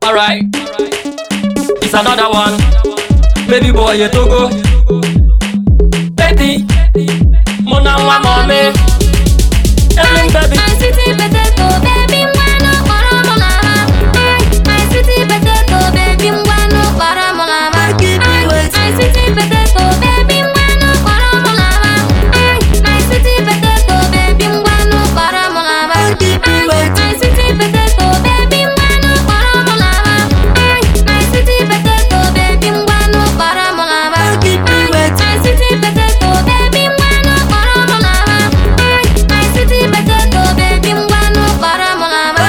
Alright, it's another one. Baby boy, you togo. Baby, muna nwa mommy. Ellen baby. My city potato, baby, ngwanụ kpọrọ mụ n'ama. My city potato, baby, ngwanụ kpọrọ mụ n'ama. My city potato, baby, ngwanụ kpọrọ mụ n'ama. My city potato, baby, ngwanụ kpọrọ mụ n'ama. My city potato, baby, ngwanụ kpọrọ mụ n'ama. My city potato, baby, ngwanụ kpọrọ mụ n'ama. My city potato, baby, ngwanụ kpọrọ mụ n'ama. My city potato, baby, ngwanụ kpọrọ mụ n'ama.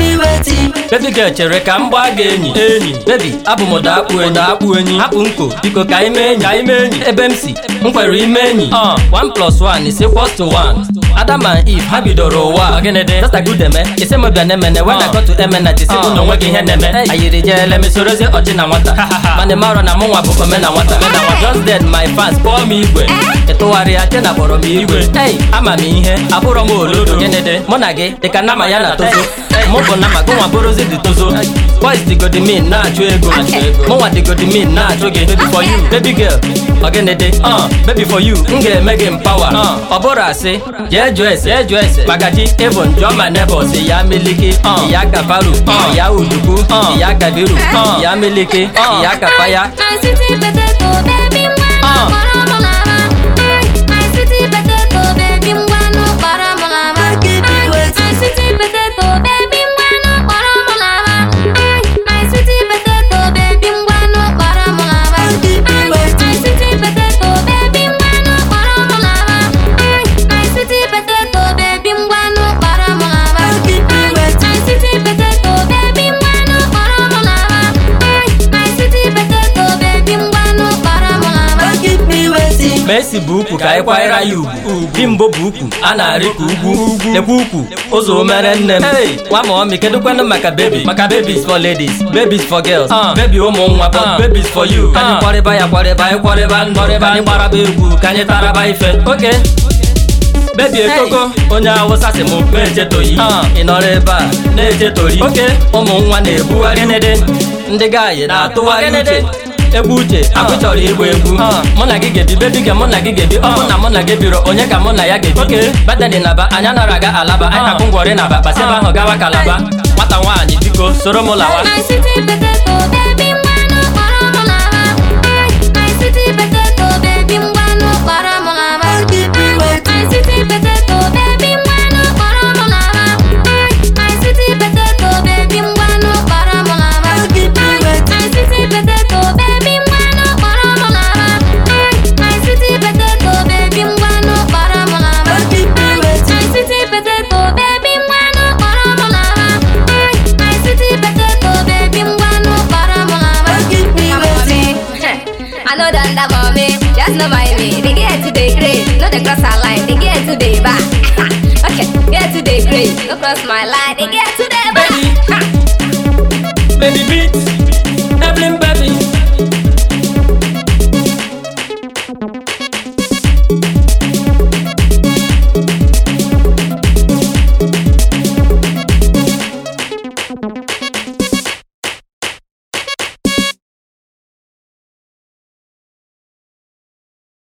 Baby girl chere ka m gbaa gị enyi enyi baby abụ m ụda akpụ enyi akpụ enyi hapụ nko biko ka anyị mee enyi ka anyị mee enyi ebe m si m kwere ime enyi uh, 1 plus 1 is equals to 1 Adam and Eve ha bidoro ụwa gịnị dị just like udeme ise m bịa na-emene when I go to emena tisi uh, na onwe gị ihe na-eme ayiri jeele m sorozie ọjị na nwata mana marọ na mụ nwa bụ ome na nwata just then my fans kpọọ m igwe ịtụgharị ya je na kpọrọ m igwe hey ama m ihe abụrọ m olodo gịnị dị mụ na gị dị ka nama ya na tozo mụ bụ nama gị nwa bụrụzi dị tozo boys digodi min na-achụ ego mụnwa digodi min na-achụ gị baby for you baby girl ọgịnị dị uh, baby for you m ga-eme gị mpawa uh, ọ bụrụ asị jee jụọ ese jee jụọ ese magaji even jụọ ma nebọs ya miliki uh, ya kafaru uh, ya uduku uh, ya kabiru uh, ya miliki uh, ya kapaya My city potato, baby, ngwanụ kpọrọ mụ n'ama. My city potato, baby, ngwanụ kpọrọ mụ n'ama. My city potato, baby, ngwanụ kpọrọ mụ n'ama. My city potato, baby, ngwanụ kpọrọ mụ n'ama. My city potato, baby, ngwanụ kpọrọ mụ n'ama. My city potato, baby, ngwanụ kpọrọ mụ n'ama. My city potato, baby, ngwanụ kpọrọ mụ n'ama. My city potato, baby, ngwanụ kpọrọ mụ n'ama. Messi bụ ukwu ka anyị kwanyere ya ugwu Bimbo bụ ukwu a na-arị ka ugwu ekwu ukwu ụzọ omere nne m nwa ma ọmị kedụkwanụ maka baby maka babies for ladies babies for girls baby ụmụ nwa but babies for you ka anyị kwarịba ya kwarịba anyị kwarịba ndụ ka anyị gbaraba egwu ka anyị taraba ife oke bebi ekoko onye awụsa si m na-echetoyi ị nọrọ ebe a na-echetori oke ụmụ nwa na-ebugharị nede ndị gaayị na-atụgharị uche egwu uche akụ chọrọ ịgba egwu mụ na gị gebi bebi ga mụ na gị gebi ọ bụ na mụ na gị biro onye ka mụ na ya gebi oke badani naba anyị anara aga alaba anyị na-akwụ ngwọrị naba kpasịba ahụ gawa kalaba nwata nwaanyị biko soro m lawa My city potato, baby, ngwanụ kpọrọ mụ n'ama. My city potato, baby, ngwanụ kpọrọ mụ n'ama. My city potato, baby, ngwanụ kpọrọ mụ n'ama. My city potato, baby, ngwanụ kpọrọ mụ n'ama. My city potato, baby, ngwanụ kpọrọ mụ n'ama. My city potato, baby, ngwanụ kpọrọ mụ n'ama. My city potato, baby, ngwanụ kpọrọ mụ n'ama. My city potato, baby, ngwanụ kpọrọ mụ n'ama. I know that that mommy, just know my way. They get to the grade, no they cross our line. They get to the back. okay, get to the grade, no cross my line. They get to the back. Baby. baby beat